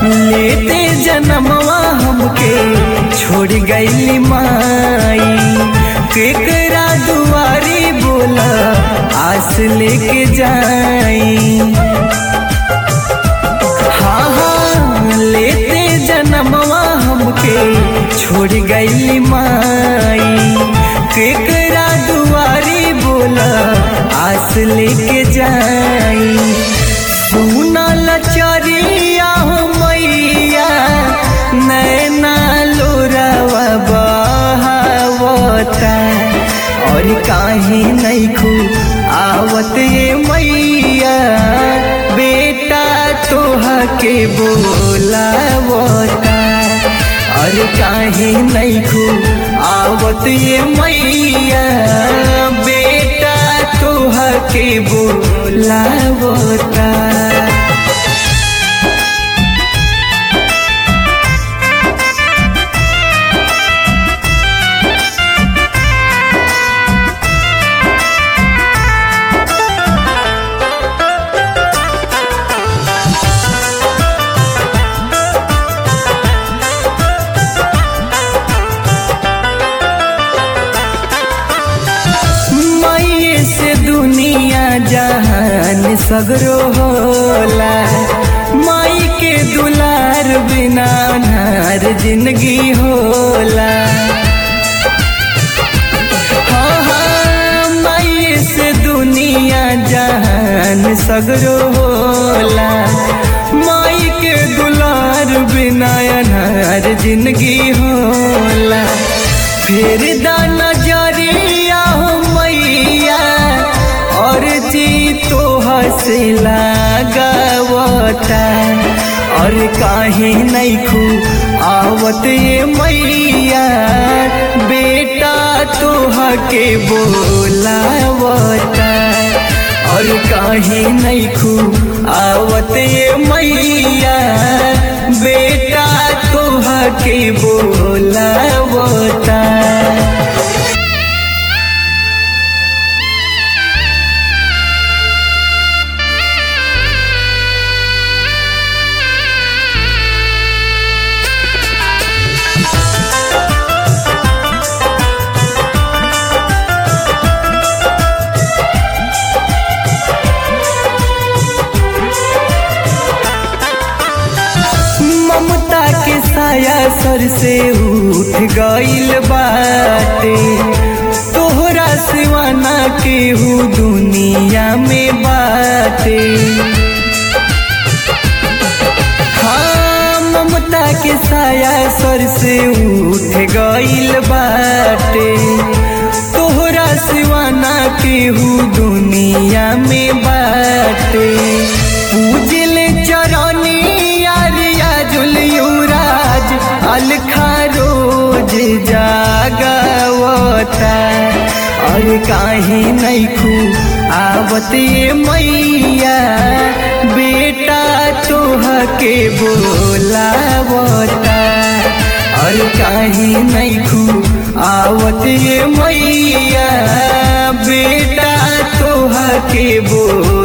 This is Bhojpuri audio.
लेते जन्मवा हमके छोड़ गईली माई केकरा दुआरी बोला आस लेके जाई हाँ हाँ लेते जन्मवा हमके छोड़ गईली माई केकरा दुआरी बोला आस लेके जाई सुना लचरिया हो मैया नैना लोरावा बहावता और काहे नहीं खू आवत ये मैया बेटा तोहा के बोलावता और काहे नहीं खू आवत ये मैया बेटा तोहा के बोलावता मैये से दुनिया जहान सगरो होला माई के दुलार बिना नार जिंदगी होला हाँ हाँ मैये से दुनिया जहान सगरो होला माई के दुलार बिना अनार जिंदगी होला फिर दा नजरिया हो मैया और जी तो हंसे लागवता और काहे नहीं खू आवत ये मैया बेटा तोहा के बोलावता और काहे नहीं खू आवत ये मैया बेटा तोहा के बोलावता ममता के साया सर से उठ गईल बाटे तोहरा सिवाना केहू दुनिया में बाटे हाँ ममता के साया सर से उठ गईल बाटे तोहरा सिवाना केहू दुनिया में बाटे पूजल चरनी यारिया जुलियुराज अलखा रोज जागवता और काहे नहीं खू आवत ये मैया बेटा तोहा के बोलावता और काहे नहीं खू आवत ये मैया बेटा तोहा के बोल